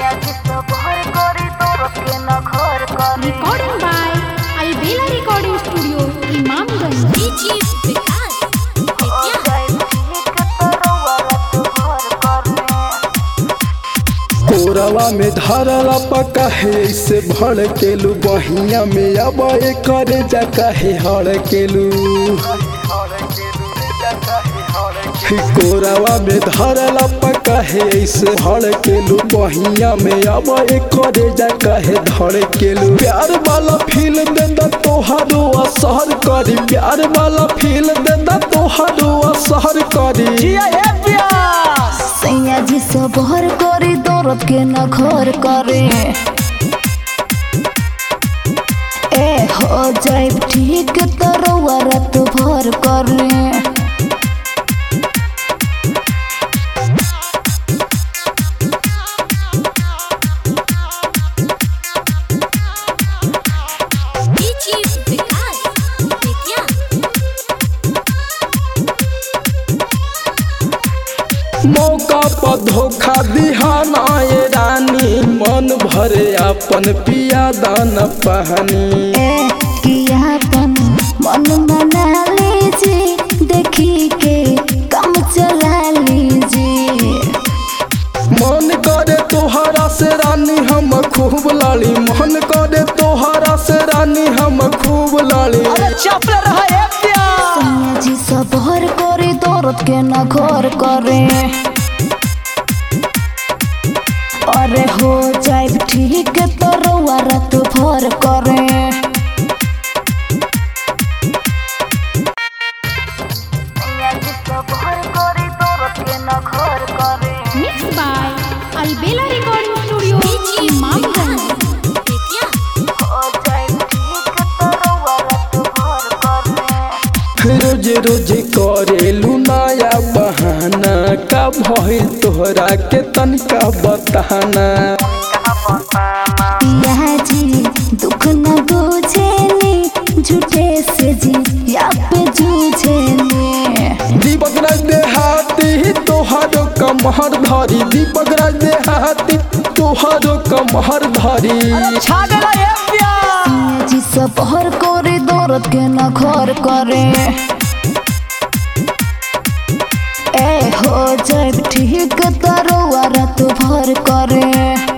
Recording by Albela Recording Studio, Imamganj. DJ विकास बेतिया कोरवा में धरला पका है से भड़ केलू बहिया में अब करे जा कहे हड़ केलू कोरवा में धरला पका है से हड़ केलू बहिया में अब करे जा कहे धड़ केलू प्यार वाला फील देता तोहारो असहर करी प्यार वाला फील देता तोहारो असहर करी सैया जी सब हर करे दौरत के न घर करे ए हो जाए ठीक तो रउआ रात भर करे DJ विकास बेतिया मौका पर धोखा दिहाना ये रानी मन भरे अपन पिया दान पहनी ए कियापन मन बना लीजिए देखी के काम चला लीजिए मन करे तोहरा से रानी हम खूब लाली मन करे तोहरा से रानी हम खूब लाली सैया जी सब हर करे दौरत के न घर करे अरे हो जाए ठीक तो रउआ रात भर करे Mixed by Albela Recording Studio, Imamganj. Bettiah रोज रोज करेलू नया बहाना का भइल तोहरा के तनिका बताना पिया जी दुख न बुझेनी झूठे से जी या पे जूझेनी दीपक राज देहाती तोहारो कमहर धरी दीपक राज देहाती तोहारो कमहर धरी पिया जी सब हर करे दौरत के न घर करे ए हो जाए ठीक तो रउआ रात भर करे